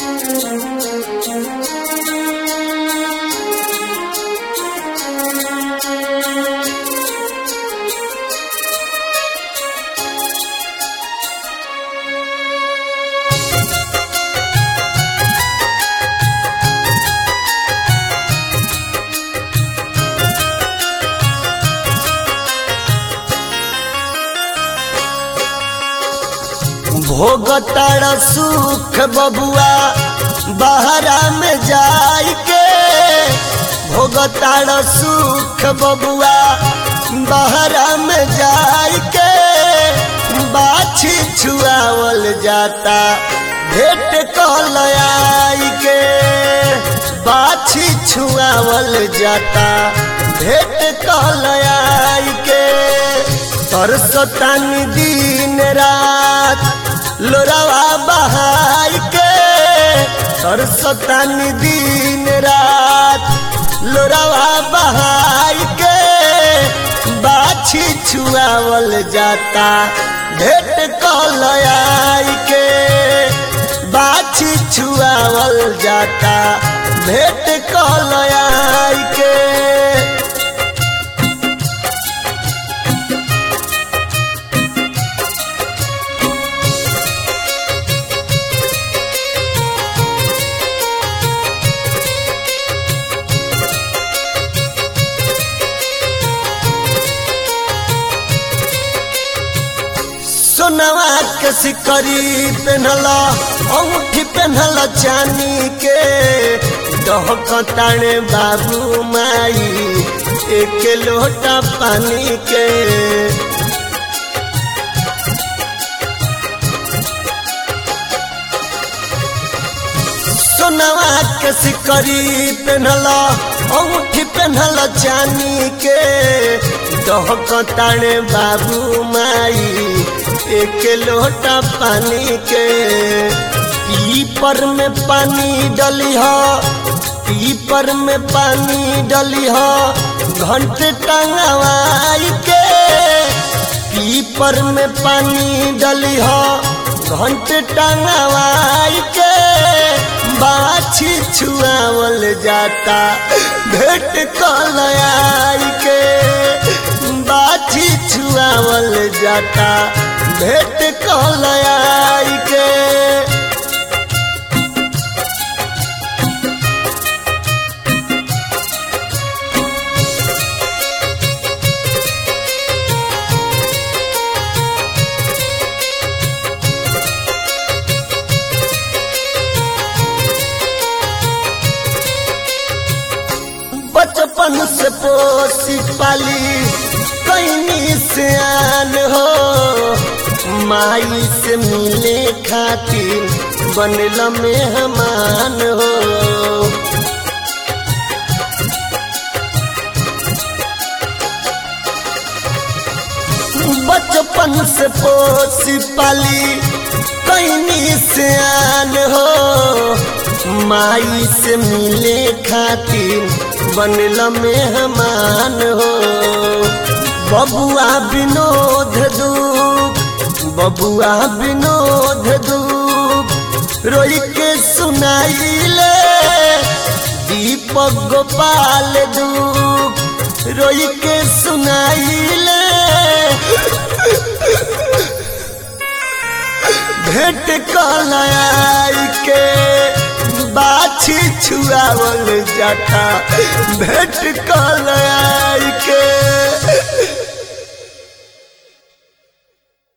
भोगताड़ सुख बबुआ बहरा में जाई के भोगताड़ सुख बबुआ बहरा में जाई के बाछी छुआवल जाता भेट कल आई के बाछी छुआवल जाता भेट कल आई के सरसतान दिन रात लोरावा बहाई के सरसतान दिन रात लोरावा बहाई के बाछी छुआवल जाता भेट कल आई के बाछी छुआवल जाता भेट कल आई के सोनवा के सिकरी पेन्हला अंगूठी पेन्हला चानी के डहकताने बाबू माई एक लोटा पानी के सोनवा के सिकरी पेन्हला अंगूठी पेन्हला चानी के डहकताने बाबू माई एक लोटा पानी के पीपर में पानी डली हो पीपर में पानी डली हो घंटे टंगवाई के पीपर में पानी डली हो घंटे टंगवाई के बाछी छुआवल जाता भेट कल आई के बाछी छुआवल जाता भेट कल आई के बचपन से पोसी पाली कहीं से आन हो माई से मिले खातिर बनल मेहमान हो बचपन से पोसी पाली कहीं से आन हो माई से मिले खातिर बनल मेहमान हो बबुआ विनोद दूप बबुआ विनोद दूप रोई के सुनाइले दीपक गोपाल दूप रोई के सुनाइले भेट कलाई के बाछी छुआवल जाता भेट कलाई के